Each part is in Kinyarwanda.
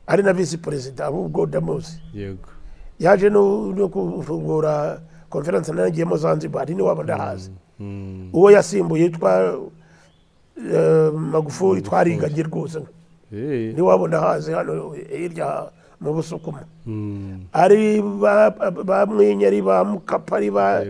ari na visi perezida ahubwo damuzi yego yaje no no kufungura konferanse naragiyemo zanzibar niwe waba ndahazi uwo yasimbuye yitwa eh, magufuri twariganye rwose Eh, niwe waba ndahazi hano hirya mu busukuma ari ba ba mwinyari ba mukapa ari ba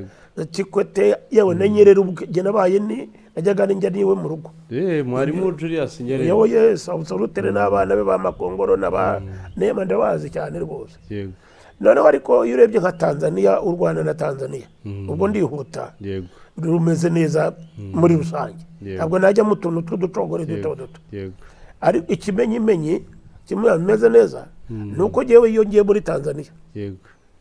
kikwete yewe na nyerera ubwe njye nabaye ni najyaga ninjya niwe mu rugo eh, mwarimu julius nyerere yewe yesu abusorutere n'abana be ba makongoro n'aba nema ndabazi cyane rwose yego noneho ariko iyo urebye nka tanzania u rwanda na tanzania ubwo ndihuta yego rumeze neza muri rusange Yeah. ntabwo najya mu tuntu tw'uducogore duto duto yego ariko ikimenyimenyi kimwe bimeze neza ni uko ngewe iyo ngiye muri tanzania yego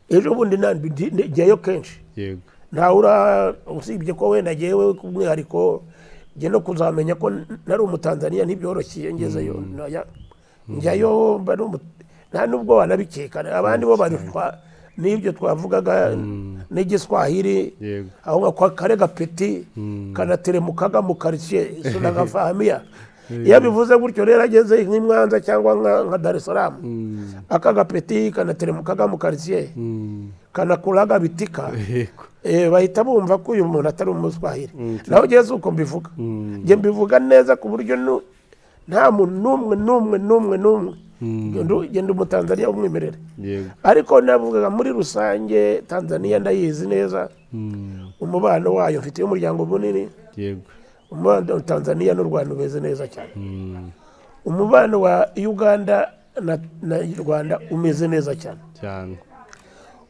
ejo bundi nandi ndi- ndi- njyayo kenshi yego ntawura usibye ko wenda ngewe ku mwihariko njye no kuzamenya ko n- nari umutanzaniya ntibyoroshye ngezeyo Najya- njyayo mba n'umu- nta n'ubwo wanabikeka abandi bo barishwa n'ibyo twavugaga n'igiswahili yego aho nka kwa kare gapeti kanateremukaga mu karitsiye sunagafahamiya iyo abivuze gutyo rero ageze nk'imwanza cyangwa nka- nka darisaramu aka gapeti kanateremukaga mu karitsiye kanakuraga bitika yego Eh, bahita bumva ko uyu muntu atari umuswahili naho ugeze uko mbivuga njye mbivuga neza ku buryo nu- nta muntu n'umwe n'umwe n'umwe n'umwe Ndu- njye ndi umutanzaniya w'umwimerere yego ariko navugaga muri rusange tanzaniya ndayizi neza umubano wayo mfite umuryango munini yego umubano wa tanzaniya n'u rwanda umeze neza cyane Mm, umubano wa uganda na, na rwanda umeze neza cyane cyane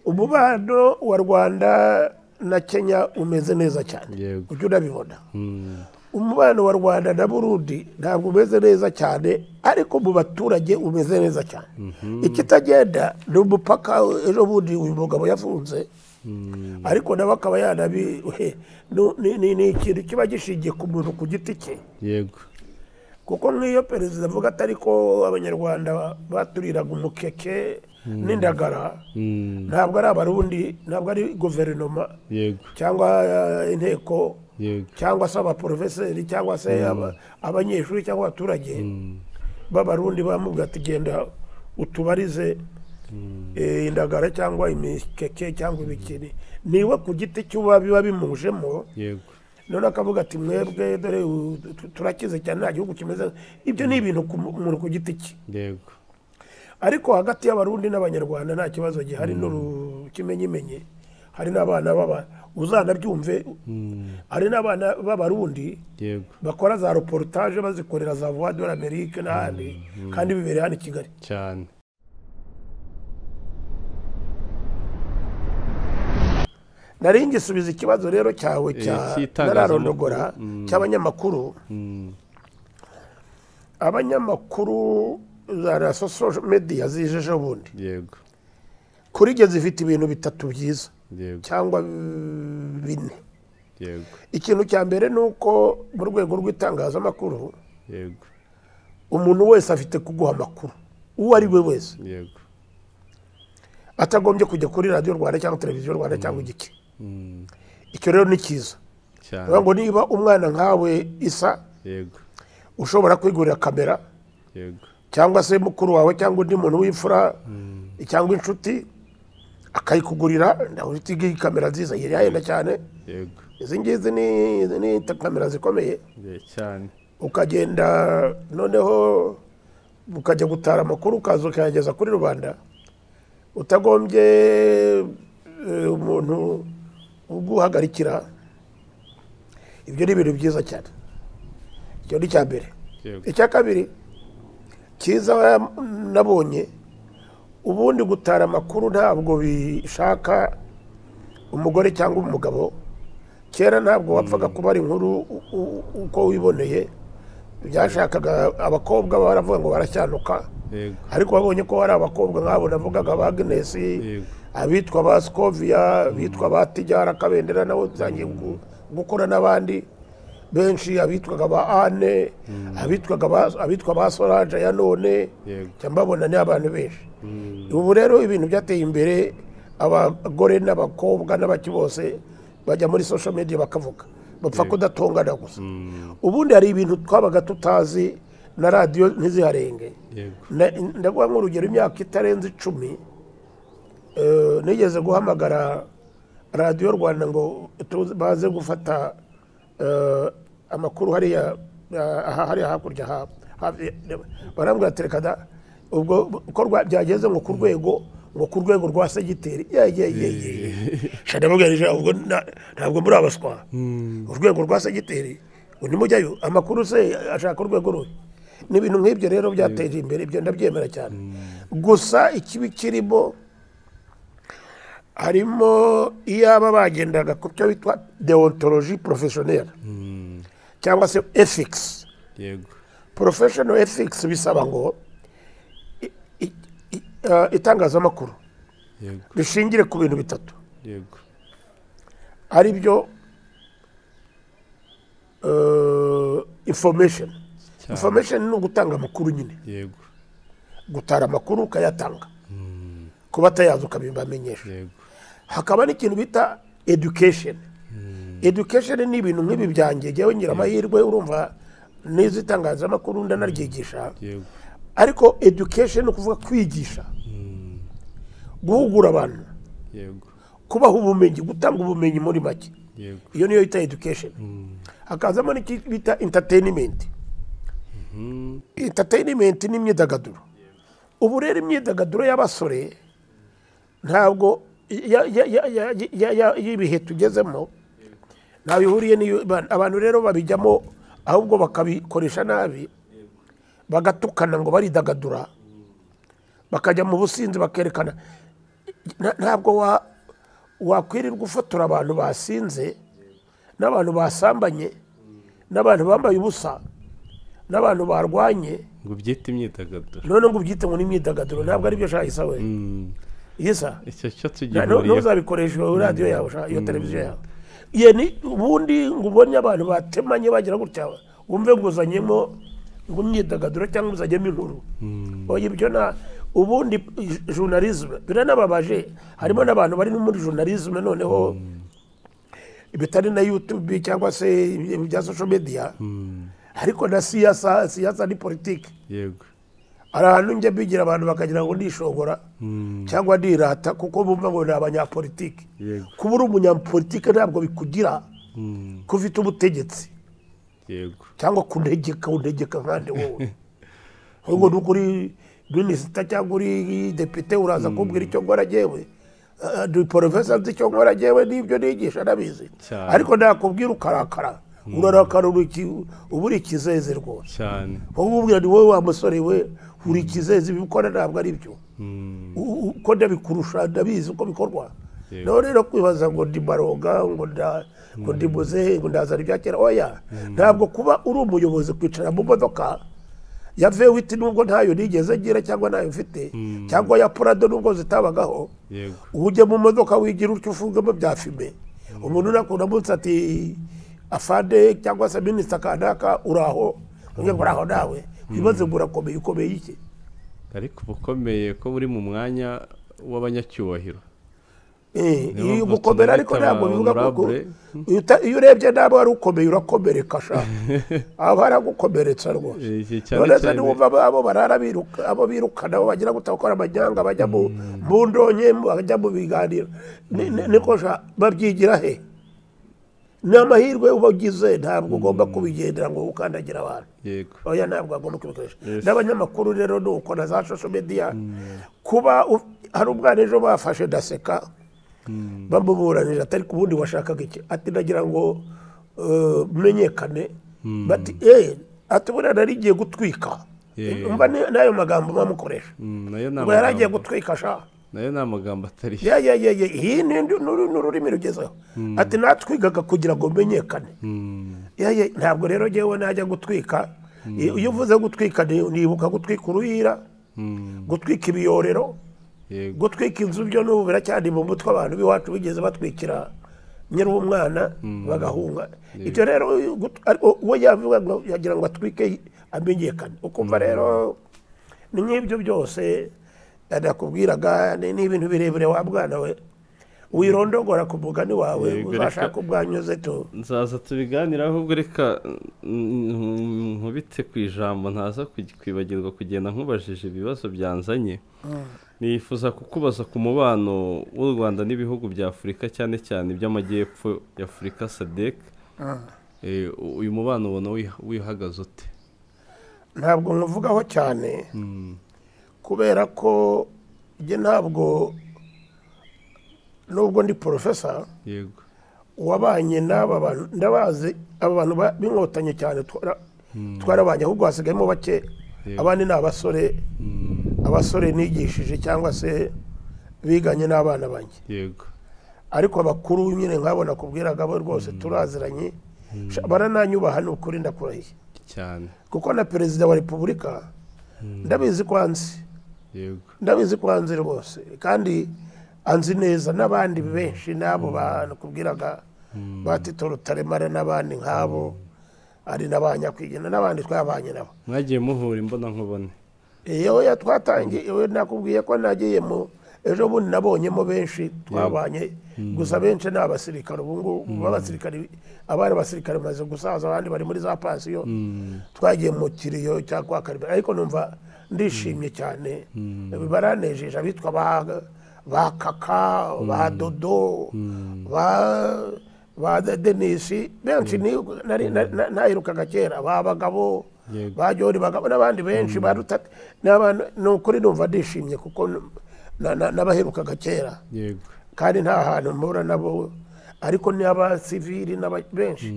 umubano wa rwanda na kenya umeze neza cyane yego ujya unabibona Mm, umubano wa rwanda na burundi ntabwo umeze neza cyane ariko mu baturage umeze neza cyane ikitagenda ni umupaka ejo bundi uyu mugabo yafunze ariko nawe akaba yanabi he, nu- ni- ni ni ikintu kiba gishingiye ku muntu ku giti cye yego kuko nk'iyo perezida avuga atari ko abanyarwanda baturiraga umukeke n'indagara Mm, ntabwo ari abarundi ntabwo ari guverinoma yego cyangwa eh, inteko yego cyangwa se abaporofeseri cyangwa se aba- abanyeshuri cyangwa abaturage b'abarundi bamuvuga ati genda utubarize eh, indagara cyangwa imikeke cyangwa ibikini niwe ku giti cy'uba biba bimujemo yego none akavuga ati mwebwe dore u- tu- turakize cyane nta gihugu kimeze ibyo ni ibintu ku muntu ku giti cye yego ariko hagati y'abarundi n'abanyarwanda nta kibazo gihari n'urukimenyimenye hari n'abana baba uzanabyumve hari n'abana b'abarundi yego bakora za reportage bazikorera za voix de l'amérique n'ahandi kandi bibereye hano i kigali cyane nari ngisubiza ikibazo rero cyawe Eh, cya cy'itangazamakuru. nararondogora cy'abanyamakuru Mm, abanyamakuru za la social media zije ejo bundi yego kuri jye zifite ibintu bitatu byiza yego cyangwa mm, bine yego ikintu cya mbere ni uko mu rwego rw'itangazamakuru yego umuntu wese afite kuguha amakuru uwo ari we wese yego atagombye kujya kuri radiyo rwanda cyangwa televiziyo rwanda cyangwa igiki Mm, icyo rero ni cyiza cyane bivuga ngo niba umwana nkawe isa yego ushobora kwigurira kamera yego cyangwa se mukuru wawe cyangwa undi muntu w'imfura cyangwa inshuti akayikugurira nawe ufite iyi kamera nziza iyi yahenda cyane yego izi ngizi ni ni kamera zikomeye Eh, cyane ukagenda noneho ukajya gutara amakuru ukaza ukayageza kuri rubanda utagombye eh, umuntu uguhagarikira ibyo ni ibintu byiza cyane icyo ni icya mbere yego icya kabiri cyiza nabonye ubundi gutara amakuru ntabwo bishaka umugore cyangwa umugabo kera ntabwo wapfaga kuba ari inkuru u- u- uko wiboneye byashakaga abakobwa baravuga ngo baracyanuka yego ariko babonye ko hari abakobwa nk'abo navugaga ba Agnes Yego. abitwa ba Scovia bitwa ba Tijara Kabendera nabo byangiye gu- gukora n'abandi benshi abitwaga ba Anne abitwaga ba abitwa ba Solange ya none Yego. njya mbabona ni abantu benshi ubu rero ibintu byateye imbere abagore n'abakobwa n'abaki bose bajya muri social media bakavuga bapfa kudatongana gusa ubundi hari ibintu twabaga tutazi na radiyo ntiziharenge yego Na- ndaguha nk'urugero imyaka itarenze icumi eh, nigeze guhamagara radiyo rwanda ngo tuze- baze gufata eh, amakuru hariya eh, aha hariya hakurya ha- hafi- barambwira ati reka da ubwo ko rwa- byageze ngo ku rwego ngo ku rwego rwa segiteri yeyeyeye shanamubwira ubwo nta- ntabwo muri abaswa urwego rwa segiteri ngo nimujyayo amakuru se ashaka urwego rubi ni ibintu nk'ibyo rero byateje imbere ibyo ndabyemera cyane gusa ikibi kirimo harimo iyo aba bagendaga ku cyo bitwa deontologie professionnelle cyangwa se ethics yego professional ethics bisaba ngo i- i- i- eh, itangazamakuru yego rishingire ku bintu bitatu yego ari byo eh, information cyane information ni ugutanga amakuru nyine yego gutara amakuru ukayatanga ku batayazi ukabibamenyesha yego hakaba n'ikintu bita education education ni ibintu nk'ibi byanjye jyewe ngira amahirwe urumva n'izo itangazamakuru ndanaryigisha yego ariko education ni ukuvuga kwigisha guhugura abantu yego kubaha ubumenyi gutanga ubumenyi muri make yego iyo niyo yita education hakazamo n'icyo bita entertainment entertainment ni imyidagaduro ubu rero imyidagaduro y'abasore ntabwo ya- ya- ya- ya- ya- ya- y'ibihe tugezemo ntaho ihuriye n'iyo ba- abantu rero babijyamo ahubwo bakabikoresha nabi bagatukana ngo baridagadura bakajya mu businzi bakerekana Nta- ntabwo wa- wakwirirwa ufotora abantu basinze n'abantu basambanye n'abantu bambaye ubusa n'abantu barwanye ngo ubyite imyidagaduro none ngo ubyite ngo ni imyidagaduro ntabwo aribyo shaka isa we Mm. isa icyo cyo Nu- tugihuriyeho ntuzabikoresha iyo radiyo yawe sha, iyo televiziyo yawe Ye ni ubundi ngo ubonye abantu batemanye bagira gutya wumve ngo uzanyemo ngo imyidagaduro cyangwa uzanyemo inkuru oya ibyo na ubundi journalisme biranababaje harimo n'abantu bari no muri journalisme noneho bitari na youtube cyangwa se ibintu bya social media ariko na siyasa siyasa ni politiki yego hari ahantu njya bigira abantu bakagira ngo ndishobora cyangwa ndirata kuko bumva ngo ni abanyapolitiki yego kuba uri umunyapolitiki ntabwo bikugira Mm. ko ufite ubutegetsi yego cyangwa kuntegeka untegeka nkande wowe ahubwo ni uko uri minisita cyangwa uri depite uraza kumbwira icyo nkora jyewe Ah, ndi porofesa nzi icyo nkora jyewe n'ibyo nigisha ndabizi Cyane. ariko nakubwira ukarakara urarakara uri iki- uba uri ikizeze rwose cyane wowe umubwira ni wowe wa musore we uri ikizezi ibikora ntabwo ari byo Mm. U- u- uko ndabikurusha ndabizi uko bikorwa Yego. nawe rero kwibaza ngo ndi maronga ngo nda- ngo ndi muzehe ngo ndazana ibya kera oya ntabwo kuba uri umuyobozi kwicara mu modoka ya vewiti nubwo ntayo nigeze ngira cyangwa ntayo mfite cyangwa ya purado nubwo zitabagaho yego ujye mu modoka wigira utyo ufungamo bya fime umuntu nakunda munsi ati afande cyangwa se minisita kanaka uraho uvuge ngo uraho nawe wibaze ngo urakomeye ukomeye iki ariko uba ukomeye ko uri mu mwanya w'abanyacyubahiro Eh, Niyo mpamvu ugukomera ariko tunamwita ntabwo bivuga kuko honorable. iyo uta- iyo urebye nabi wari ukomeye urakomereka sha aba haragukomeretsa rwose iki cyane nonese cyane niwumva abo- abo barara biruka abo birukana abo bagira gutakora amanyanga bajya mu mu ndonke bajya mu biganiro Ni- ni- niko sha babyigira he ni amahirwe uba ugize ntabwo ugomba kubigendera ngo ukandagira abantu yego oya ntabwo agomba kubikoresha Yes. n'abanyamakuru rero ni uko na za social media kuba u- hari umwana ejo bafashe ndaseka bamuburanije atari ku wundi washakaga iki ati ndagira ngo eh, menyekane bati eh ati buriya nari ngiye gutwika Yeah. mba ni- n'ayo magambo bamukoresha Mm, nayo ni ngo yari agiye amagambo gutwika sha nayo ni amagambo atari ya ya ya ya iyi ni ni ururimi rugezeho ati natwigaga kugira ngo menyekane Mm. Ya, ya, ntabwo rero ngewe najya gutwika I- iyo uvuze gutwika ni- nibuka gutwika uruhira Mm. gutwika ibiyorero yego gutwika inzu byo n'ubu biracyari mu mutwe abantu b'iwacu bigeze batwikira nyiri umwana bagahunga ibyo rero gut- ariko uwo yavuga ngo yagira ngo atwike amenyekane ukumva rero ni nk'ibyo byose nakubwiraga ni ni ibintu birebire wa mwana we wirondogora ku mugani wawe Yego, ariko- uzashaka ubwanyuze tu nzaza tubiganiraho ahubwo reka mm, nkubite ku ijambo ntaza kuj- kwibagirwa kugenda nkubajije ibibazo byanzanye nifuza kukubaza ku mubano w'u rwanda n'ibihugu bya afurika cyane cyane iby'amajyepfo ya afurika sadek uyu mubano ubona wiha- wihagaze ute ntabwo nkuvugaho cyane kubera ko njye ntabwo nubwo ndi porofesa yego wabanye n'aba bantu ndabazi aba bantu ba- b'inkotanyi cyane twara- twarabanye ahubwo hasigayemo bake Yego. abandi ni abasore abasore nigishije cyangwa se biganye n'abana banjye yego ariko abakuru nyine nk'abo nakubwiraga bo rwose turaziranye Sha, barananyubaha ni ukuri ndakurahiye cyane kuko na perezida wa repubulika ndabizi ko anzi yego ndabizi ko anzi rwose kandi anzi neza n'abandi benshi n'abo bantu kubwiraga ba tito rutaremara n'abandi nk'abo ari n'abanyakwigena n'abandi twabanye nabo mwagiye muhura imbona nkubone yewe ya twatangiye yewe nakubwiye ko nagiyemo ejo bundi nabonyemo benshi twabanye gusa benshi ni abasirikare ubu ngubu b'abasirikare abari abasirikare bamaze gusaza abandi bari muri za pansiyo twagiye mu kiriyo cya kwa karibera ariko numva ndishimye cyane baranejeje abitwa ba- ba kaka ba dodo ba ba De- denisi benshi ni- nari- na- na- nahirukaga kera ba bagabo Yego. ba jori bagabo n'abandi benshi ba rutate n'abantu ni ukuri numva ndishimye kuko n- na- na- n'abaherukaga kera yego kandi nta hantu mpura nabo ariko ni abasivili n'aba- benshi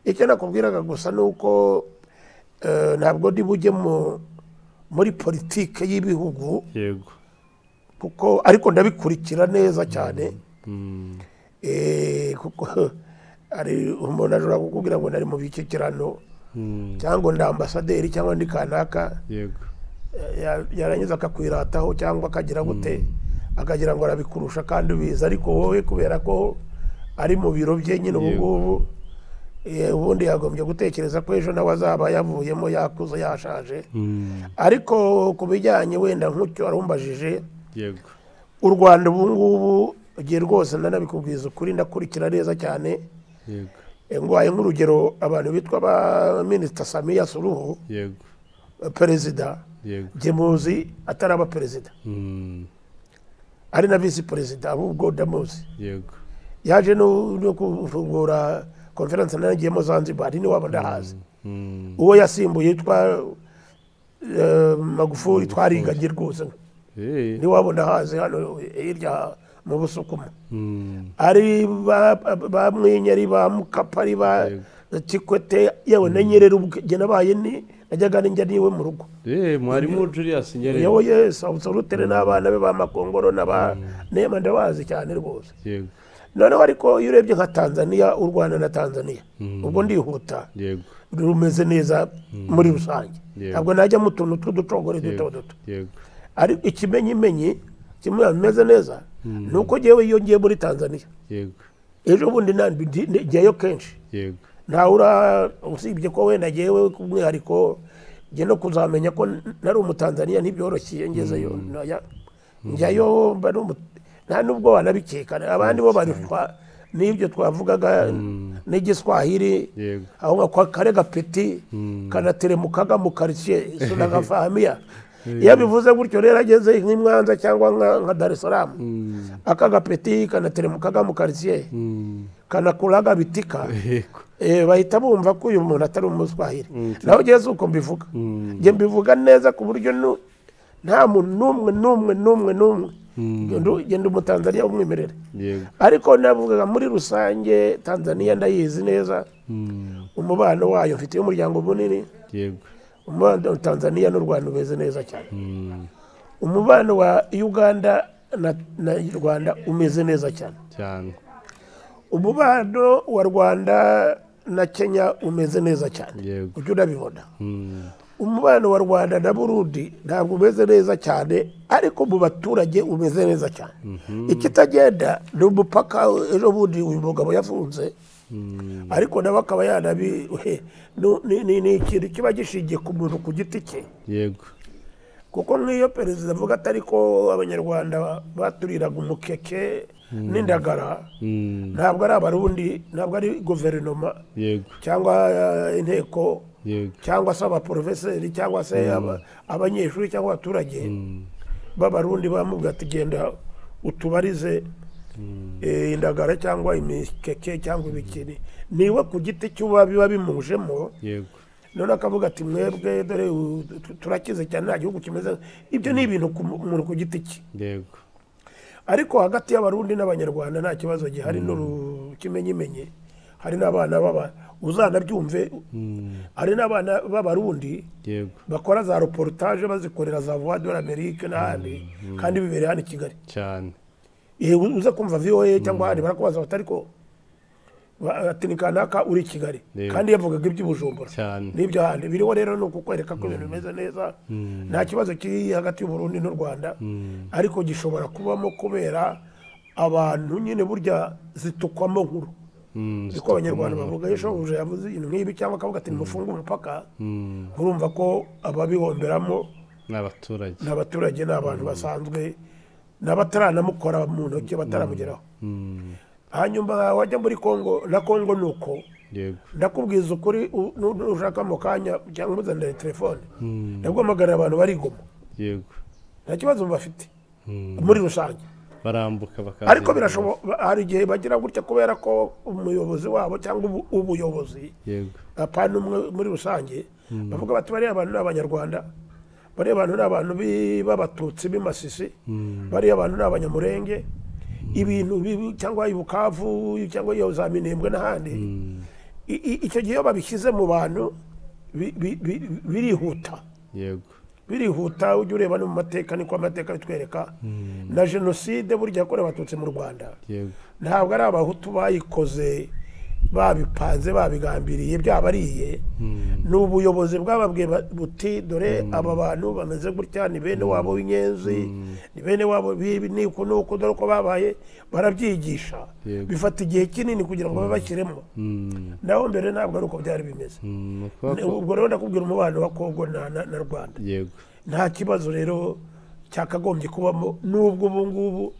icyo nakubwiraga gusa ni uko eh, ntabwo ndi bujye mu- muri politike y'ibihugu yego kuko ariko ndabikurikira neza cyane Eh, kuko hari umuntu ashobora kukubwira ngo nari mu bikikirano Mm, cyangwa ndi ambasaderi cyangwa ndi kanaka yego eh, ya- yarangiza akakwirataho cyangwa akagira gute akagira ngo arabikurusha kandi ubizi ariko wowe kubera ko ari mu biro bye nyine ubu Yego. ngubu eh, ubundi yagombye gutekereza ko ejo nawe azaba yavuyemo yakuze yashaje Mm, ariko ku bijyanye wenda nk'ucyo arumbajije yego u rwanda ubu ngubu igihe rwose nanabikubwiza ukuri ndakurikira neza cyane yego Eh, ngwaye nk'urugero abantu bitwa ba minisita samiya suruhu yego eh, perezida yego njye muzi ataraba perezida Mm, ari na visi perezida ahubwo ndamuzi yego yaje no no kufungura konferense nanagiyemo zanzibar niwaba ndahazi Mm, uwo yasimbuye yitwa eh, magufuri twariganye rwose eh, niwaba ndahazi hano hirya mu busukuma mm, ari ba ba mwinyari ba mukapa ari ba kikwete yewe na nyirerubwe njye nabaye ni najyaga ninjya niwe mu rugo eh, mwarimu Julius Nyerere yewe yesu abusorutere n'abana be ba makongoro n'aba nema ndabazi cyane rwose yego noneho ariko iyo urebye nka tanzania u rwanda na tanzania ubwo ndihuta yego rumeze neza muri rusange Yego. ntabwo najya mu tuntu tw'uducogore duto yego duto yego ariko ikimenyimenyi kimwe bimeze neza ni uko ngewe iyo ngiye muri tanzania yego ejo bundi nandi ndi- ndi- njyayo kenshi yego ntawura usibye ko wenda ngewe ku mwihariko njye no kuzamenya ko n- nari umutanzaniya ntibyoroshye ngezeyo Naya- njyayo mba ari umu- nta nubwo wanabikekana abandi bo barutwa n'ibyo twavugaga n'igiswahili yego aho nka kwa kare gapeti kanateremukaga mu karitsiye sunagafamiya iyo abivuze gutyo rero ageze nk'imwanza cyangwa nka- nka dar es salaam aka gapeti kanateremukaga mu karitsiye Mm, kanakuraga bitika yego Eh, bahita bumva ko uyu muntu atari umuswahili naho ugeze uko mbivuga njye mbivuga neza ku buryo nu- nta muntu n'umwe n'umwe n'umwe n'umwe Ndu- genda umutanzaniya w'umwimerere yego ariko navugaga muri rusange tanzaniya ndayizi neza Mm, umubano wayo mfitiye umuryango munini yego umubano wa tanzaniya n'u rwanda umeze neza cyane Mm, umubano wa uganda na, na rwanda umeze neza cyane cyane umubano wa rwanda na kenya umeze neza cyane Yego. ujya unabibona Mm, umubano wa rwanda na burundi ntabwo umeze neza cyane ariko mu baturage umeze neza cyane ikitagenda ni umupaka ejo bundi uyu mugabo yafunze mm, ariko nawe akaba yanabi he, nu- ni- ni ni ikintu kiba gishingiye ku muntu ku giti cye yego kuko nk'iyo perezida avuga atari ko abanyarwanda baturiraga umukeke n'indagara ntabwo ari abarundi ntabwo ari guverinoma yego cyangwa eh, inteko yego cyangwa se abaporofeseri cyangwa se aba- abanyeshuri cyangwa abaturage b'abarundi bamuvuga ati genda utubarize eh, indagara cyangwa imikeke cyangwa ibikini niwe ku giti cy'uba biba bimujemo yego none akavuga ati mwebwe dore u- tu- turakize cyane nta gihugu kimeze ibyo ni ibintu ku mu- umuntu ku giti cye yego ariko hagati y'abarundi n'abanyarwanda nta kibazo gihari n'urukimenyimenye hari n'abana baba uzanabyumve hari n'abana b'abarundi yego bakora za reportage bazikorera za voix de l'amerique n'ahandi kandi bibereye hano i kigali cyane Igihe uza kumva voa cyangwa ahandi barakubaza bati ariko ba- ati ni kanaka uri i kigali Yego. kandi yavugaga iby'ubujumbura Cyane. n'ibyo ahandi biriho rero ni ukukwereka ko ibintu bimeze neza nta kibazo kiri hagati y'uburundi n'u rwanda ariko gishobora kubamo kubera abantu nyine burya zitukwamo nkuru Mm, niko abanyarwanda bavuga iyo shobuja yavuze ibintu nk'ibi cyangwa akavuga ati nimufunge umupaka mm, urumva ko ababihomberamo ni abaturage ni abaturage ni abantu basanzwe ni abataranamukora mu ntoki bataramugeraho Mm, hanyuma wajya muri kongo na kongo ni uko yego ndakubwiza ukuri u- nu- nushaka mu kanya cyangwa umuzanire telefone ndaguhamagarira abantu barigoma yego nta kibazo bafite Mm, muri rusange barambuka bakaza ariko birashoboka hari igihe bagira gutya kubera ko umuyobozi wabo cyangwa ubu- ubuyobozi yego apana umwe muri rusange bavuga bati bariya abantu ni abanyarwanda bariya abantu ni abantu bi- b'abatutsi b'imasisi bariya abantu ni abanyamurenge ibintu bibi cyangwa i bukavu cyangwa iyo za minembwe n'ahandi I- i- icyo gihe iyo babishyize mu bantu bi- bi- bi- birihuta yego birihuta ujya ureba no mu mateka niko amateka bitwereka na jenoside burya yakorewe abatutsi mu rwanda yego ntabwo ari abahutu bayikoze babipanze babigambiriye byabariye ni ubuyobozi bwababwiye ba- buti dore aba bantu bameze gutya ni bene wabo w'inyenzi ni bene wabo bibi ni uku n'uku dore uko babaye barabyigisha Yego. bifata igihe kinini kugira ngo babashyiremo Mm, naho mbere ntabwo ari uko byari bimeze mm, ni ukuvuga ko- ubwo rero ndakubwira umubano wa kongo na- na na rwanda yego nta kibazo rero cyakagombye kubamo n'ubwo ubu ngubu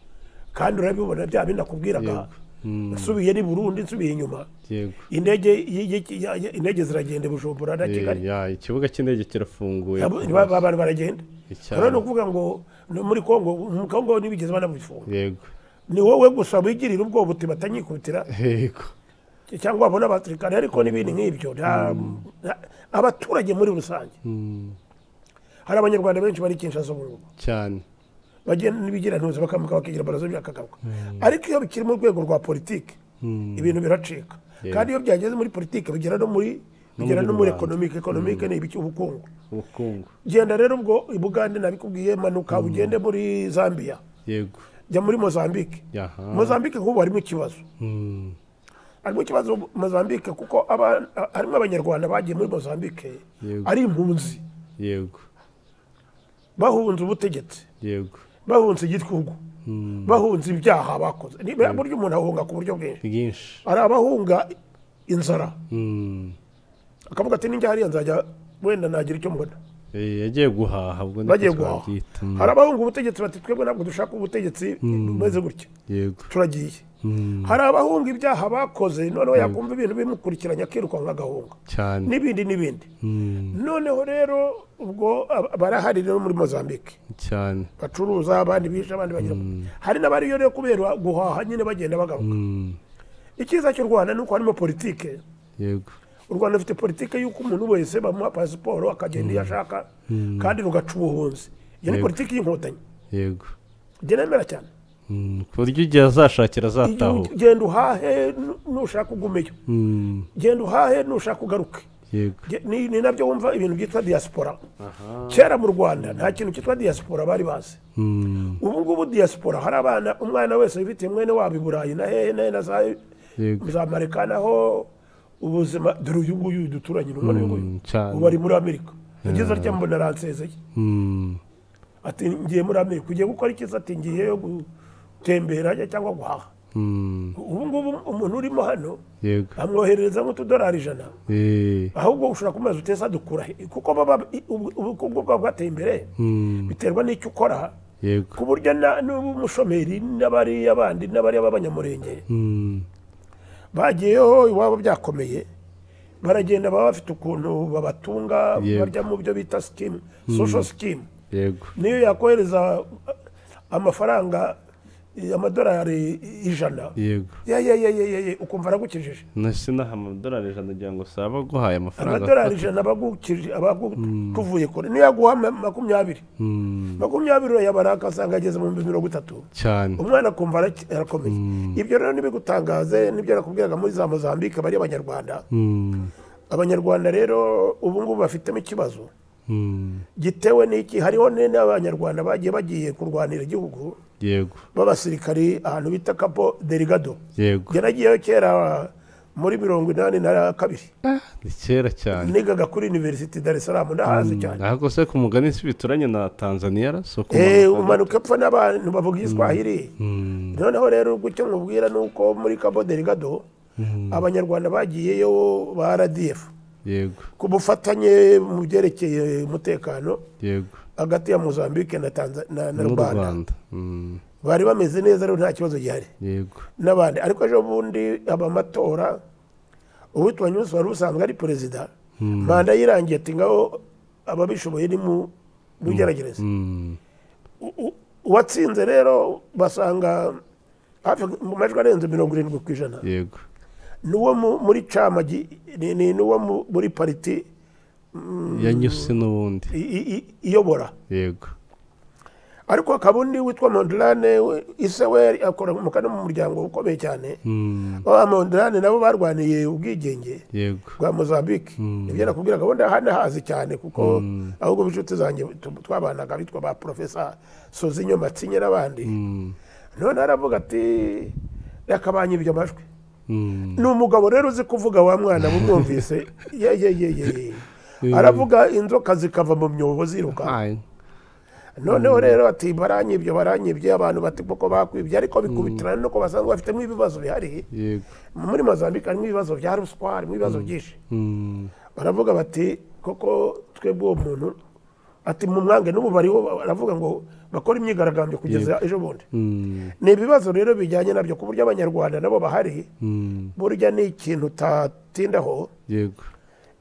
kandi urabibona bya binakubwiraga Yego. Mm. nsubiye ni burundi nsubiye inyuma yego indege y- y- ya- ya- indege ziragenda i bujumbura na Eh, kigali ya, ikibuga cy'indege kirafunguye Abo- ba- ba- abantu baragenda Icyaro. rero ni ukuvuga ngo no muri kongo mu kongo ntibigeze banabifunga yego ni wowe gusa wigirira ubwoba uti batanyikubitira yego cyangwa wabona abasirikare ariko n'ibindi nk'ibyo nta- nta- abaturage muri rusange Mm, hari abanyarwanda benshi bari kinshasa ubu ngubu cyane bagenda n'ibigira ntuzi bakamuka bakigira barazo byakagaruka ariko iyo bikiri mu rwego rwa politiki ibintu biracika kandi iyo byageze muri politiki bigera no muri bigera no muri rubanda. ekonomike ekonomike ni ibiki ubukungu ubukungu genda rero ubwo i bugande nabikubwiye manuka ugende muri zambia yego jya muri mozambique yaha mozambique nk'ubu harimo ikibazo Mm, harimo ikibazo mozambique kuko aba- harimo abanyarwanda bagiye muri mozambique Yego. ari impunzi yego bahunze ubutegetsi yego bahunze igitugu bahunze ibyaha bakoze Ni- burya umuntu ahunga ku buryo bwinshi bwinshi hari abahunga inzara Mm, akavuga ati ninjya hariya nzajya wenda nagira icyo mbona eh, yagiye guhaha ubwo niko bagiye guhaha twabyita. Mm, hari abahunga ubutegetsi bati twebwe ntabwo dushaka ubutegetsi bumeze gutya yego turagiye Mm, hari abahunga ibyaha bakoze noneho yakumva ibintu bimukurikiranya akirukanka agahunga cyane n'ibindi n'ibindi Mm, noneho rero ubwo ab- barahari rero muri mozambique cyane bacuruza abandi bisha abandi bagira hari n'abariyo rero kubera guhaha nyine bagenda bagaruka Mm, icyiza cy'u rwanda ni uko harimo politike yego u rwanda rufite politiki y'uko umuntu wese bamuha pasiporo akagenda iyo ashaka kandi rugaca ubuhunzi iyo ni Yego. politiki y'inkotanyi yego njye nemera cyane Mm, ku buryo igihe Igihe azashakira azatahuka uge- genda uhahe nu- nushaka ugumeyo Mm, genda uhahe nushaka ugaruke yego Ge- ni ni nabyo wumva ibintu byitwa diaspora kera mu rwanda nta kintu cyitwa diaspora bari bazi Mm, ubu ngubu diaspora hari abana umwana wese wifitiye mwene wabo i burayi na hehe na hehe na za yego za marika naho ubuzima dore uyu nguyu duturanye n'umwana uyu nguyu Mm, cyane. ubu ari muri amerika yagize atya mbona aransezeye Mm, ati ngiye muri amerika ugiye gukora ikiza ati ngiye gutembera ajya cyangwa guhaha mm, ubu ngubu umuntu urimo hano yego amwoherereza nk'utudolari ijana Eh, ahubwo ushobora kumeza uteza dukura he? kuko baba ubukungu bwaba bwateye imbere mm, biterwa n'icyo ukora yego ku buryo na- n'umushomeri n'abariya bandi n'abariya b'abanyamurenge Mm. bagiyeho iwabo byakomeye baragenda baba bafite ukuntu babatunga Yego. barya mu byo bita sikimu sosho sikimu yego niyo yakohereza amafaranga eh, amadolari ijana yego ya ya ya ya ya ya, ukumva aragukijije nasi naha amadolari ijana ngira ngo saba guhaye amafaranga amadolari ijana abagukije abagutuvuye kure niyo yaguha ma- makumyabiri Mm, makumyabiri urayabara akasanga ageze mu bihumbi mirongo itatu cyane umwana akumva araki- arakomeye ibyo rero ntibigutangaze n'ibyo nakubwiraga muri za mozambique bari abanyarwanda Mm, abanyarwanda rero ubu ngubu bafitemo ikibazo mm, gitewe n'iki hariho ne- n'abanyarwanda bagiye bagiye kurwanira igihugu yego b'abasirikari ahantu bita kapo derigado yego njye nagiyeyo kera muri mirongo inani na kabiri Ah, ni kera cyane nigaga kuri universite dar es salaam ndahazi cyane ahubwo se ku mugani si bituranye na tanzaniya ra si Eh, umanuka apfa n'abantu bavuga igiswahili Mm, noneho rero icyo nkubwira ni uko muri kapo derigado abanyarwanda bagiyeyo ba rdf yego ku bufatanye mu byerekeye umutekano yego hagati ya mozambique na, Tanza- na, na n'u rwanda rwanda Mm, bari bameze neza rero nta kibazo gihari yego n'abandi ariko ejo bundi aba amatora uwitwa nyusi wari usanzwe ari perezida manda yirangiye ati ngaho ababishoboye ni mu mugeragereza Mm, U- u- uwatsinze rero basanga hafi mu majwi arenze mirongo irindwi ku ijana yego n'uwo mu- muri camagi ni- ni n'uwo mu- muri pariti yanyuse n'ubundi i- i- i- iyobora yego ariko hakaba undi witwa mondurane ise we akora umukara no mu muryango ukomeye cyane Mm, ba mondurane nabo barwaniye ubwigenge yego rwa mozambique ibyo nakubwira gahunda hano hazi cyane kuko ahubwo b'inshuti zanjye tu- twabanaga bitwa ba porofesa sozinyo matsinye n'abandi Mm, none aravuga ati reka banyibye amajwi mm, ni umugabo rero uzi kuvuga wa mwana bumwumvise ye ye ye ye ye. aravuga inzoka zikava mu myobo ziruka ai, noneho rero ati baranyibye baranyibye abantu bati kuko bakwibye ariko bikubitirana nuko basanzwe bafitemo ibibazo bihari yego muri mozambique harimo ibibazo bya ruswa harimo ibibazo byinshi Mm, baravuga bati koko twebwe uwo muntu ati mu mwange n'ubu bariho baravuga ngo bakora imyigaragambyo kugeza ejo bundi mm, ni ibibazo rero bijyanye nabyo ku buryo abanyarwanda nabo bahari mm, burya ni ikintu utatindaho yego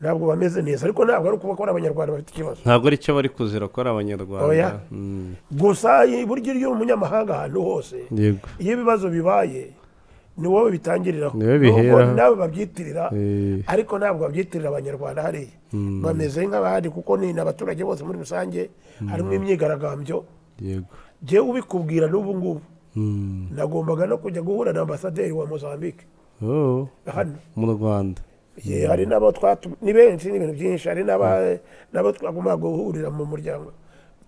ntabwo bameze neza ariko ntabwo ari ukuba ko ari abanyarwanda bafite ikibazo ntabwo ari cyo bari kuzira ko ari abanyarwanda Oya. Mm, gusa burya iyo uri umunyamahanga ahantu hose yego iyo ibibazo bibaye ni wowe bitangiriraho Ni wowe Nubwo biheraho. nawe babyitirira Eh, ariko ntabwo babyitirira abanyarwanda hariya bameze nk'abandi kuko ni ni abaturage bose muri rusange harimo imyigaragambyo yego jyewe ubikubwira n'ubu ngubu Mm, nagombaga no kujya guhura na ambasaderi wa mozambique oh, hano mu rwanda Ye, hari n'abo twatu- ni benshi ni ibintu byinshi hari n'aba- n'abo twagombaga guhurira mu muryango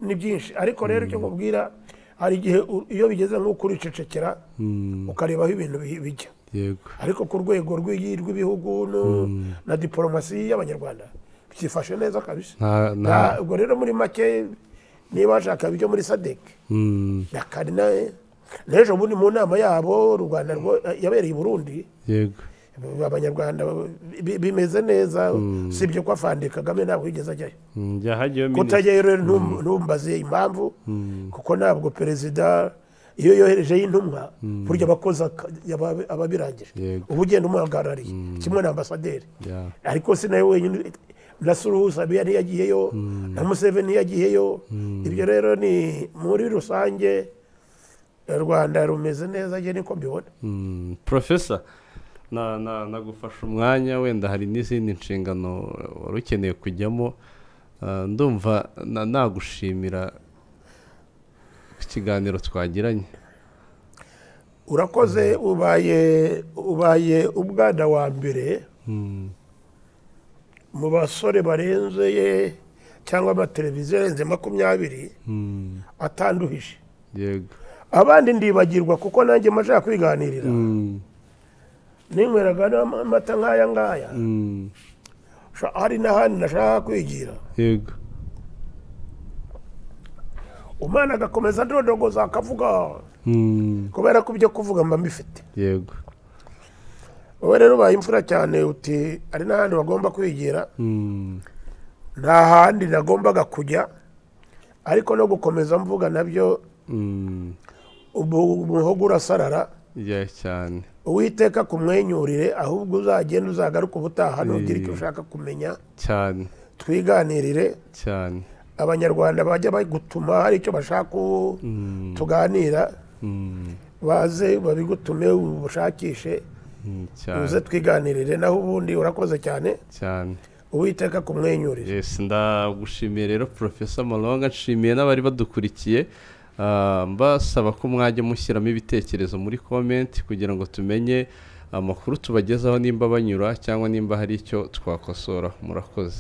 ni byinshi ariko rero icyo nkubwira hari igihe u- iyo bigeze nk'uko uricecekera Mm, ukarebaho ibintu bi- bijya yego ariko ku rwego rw'iyi- rw'ibihugu no- na diporomasi y'abanyarwanda byifashe neza kabisa nta nta Na- ubwo rero muri make niba washaka ibyo muri sadek Mm, na karina n'ejo bundi mu nama yabo u rwanda rwo- yabereye i burundi yego abanyarwanda bi- bimeze neza si ibyo ko afande kagame ntabwo yigeze ajyayo Mm, yahagiyeho minisitiri kutajyayo rero ntum- ntumbaze impamvu kuko ntabwo perezida iyo yoherejeyo intumwa burya abakozi aka- aba- aba abirangije Yego. uba ugenda umuhagarariye kimwe na ambasaderi ya ariko si nawe wenyine na suruhu sabiya ntiyagiyeyo na museveni ntiyagiyeyo ibyo rero ni muri rusange u rwanda rumeze neza njye niko mbibona Mm, profesa na- na- nagufasha umwanya wenda hari n'izindi nshingano wari ukeneye kujyamo Ah, ndumva na- nagushimira ikiganiro twagiranye urakoze ubaye ubaye umwana wa mbere Mm, mu basore barenze ye cyangwa amateleviziyo arenze makumyabiri mm, atanduhije yego abandi ndibagirwa kuko nanjye majya kwiganirira Mm, ninyweraga n'amata nk'aya ngaya mm, sha- hari n'ahandi nashaka kwigira yego umwana agakomeza adodogoza akavuga Mm, kubera ko ibyo kuvuga mba mbifite yego wowe rero ubaye imfura cyane uti hari n'ahandi bagomba kwigira Mm, nta handi nagombaga kujya ariko no gukomeza mvuga nabyo umuhogo urasarara ya cyane uwiteka kumwenyurire ahubwo uzagenda uzagaruka ubutaha ntugire icyo ushaka kumenya cyane twiganirire cyane abanyarwanda bajya bagutuma hari icyo bashaka uwo tuganira baze babigutume ubushakishe Mm, uze cyane twiganirire naho ubundi urakoze cyane cyane uwiteka kumwenyurire yes ndagushimiye rero profesa malonga nshimiye n'abari badukurikiye Ah, mbasaba ko mwajya mushyiramo ibitekerezo muri komenti kugira ngo tumenye amakuru tubagezaho nimba banyura cyangwa nimba hari icyo twakosora murakoze